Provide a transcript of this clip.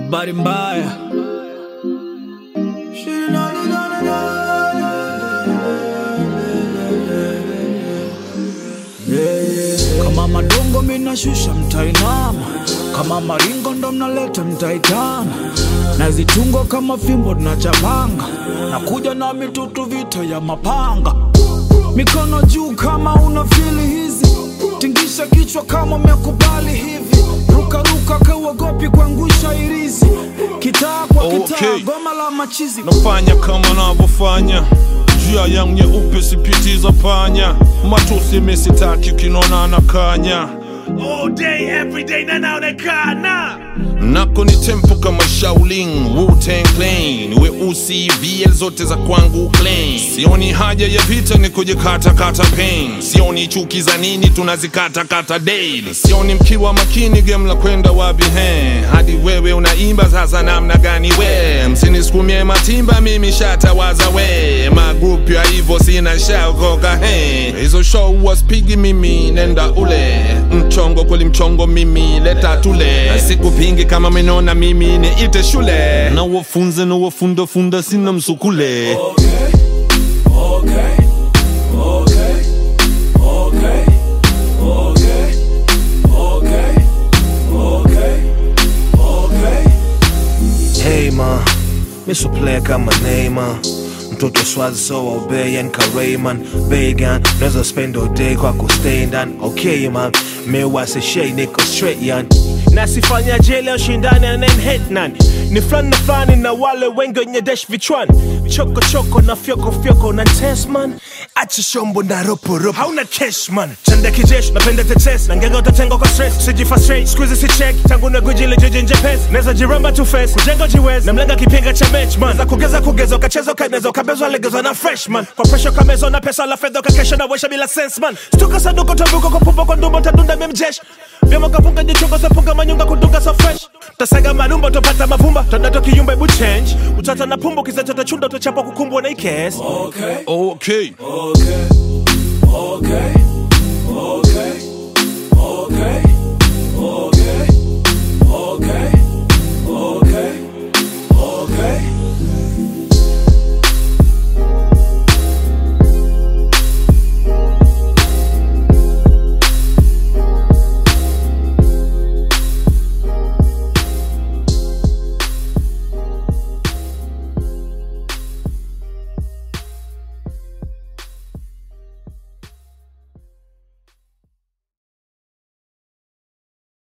habari mbaya kama madongo minashusha mtainama kama maringo ndo mnaleta mtaitana na zitungo kama fimbo tunachabanga na kuja na mitutu vita ya mapanga mikono juu kama una fili hizi tingisha kichwa kama umekubali hivi rukaruka kauogopi kuangusha irizi kitaa kwa kitaa Okay. goma la machizi nafanya kama navyofanya njia yangu nyeupe sipitiza panya matusi misitaki kinona na kanya All day, every day, na naonekana nako ni tempo kama Shaolin Wu-Tang Clan weusi VL zote za kwangu clean sioni haja ya vita ni kujikata kata pain sioni chuki za nini tunazikata kata daily sioni mkiwa makini game la kwenda wapi he hadi wewe unaimba sasa namna gani we msinisukumie matimba mimi shatawaza we magrup ya hivyo sina shaokoka he hizo show waspigi mimi nenda ule mchongo kweli mchongo mimi leta tule sikupingi kama menona mimi niite shule na wafunze na wafundafunda sina msukule Hey man, mi so player kama Neymar mtoto swazi so obeyan ka Rayman Vegan, naweza spend all day kwa kustay ndani Okay man, mi wasishei niko straight yan na sifanya jele ushindani anenhet nani ni fulani na fulani na wale wengi wenye dash vichwani choko choko na fyoko fyoko na test man acha shombo na ropo ropo hauna cash man chanda kijeshi napenda tetes na ngega utatenga kwa stress sijifa straight squeeze si check tangu na gujile jeje nje pes neza jiramba tu face kujenga jiwez na mlenga kipiga cha match man za kugeza kugeza ukacheza ukaneza ukabezwa legezwa na freshman kwa pressure kamezwa na pesa la fedha ukakesha na wesha bila sense man stuka saduko tabuko kwa pupa kwa ndumbo tadunda memjesh vyama kapunga jichungo sapunga manyunga kudunga so fresh tasaga manumba utapata mavumba tondato kiyumba ebu change utata na pumbo kizacho tachunda utachapa kukumbwa na ikes okay. okay Okay, okay, okay, okay, okay.